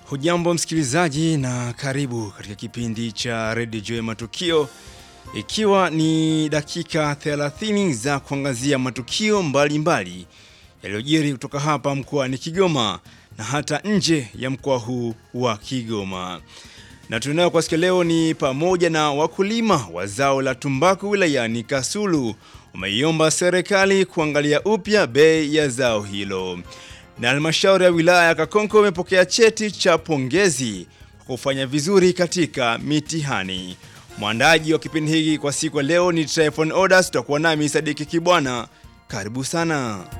Hujambo msikilizaji na karibu katika kipindi cha Radio Joy Matukio, ikiwa ni dakika 30 za kuangazia matukio mbalimbali yaliyojiri kutoka hapa mkoani Kigoma na hata nje ya mkoa huu wa Kigoma. Na tunayo kwa siku leo ni pamoja na wakulima wa zao la tumbaku wilayani Kasulu wameiomba serikali kuangalia upya bei ya zao hilo na halmashauri ya wilaya ya Kakonko imepokea cheti cha pongezi kwa kufanya vizuri katika mitihani. Mwandaji wa kipindi hiki kwa siku ya leo ni Tryphon Odas, tutakuwa nami Sadiki Kibwana. Karibu sana.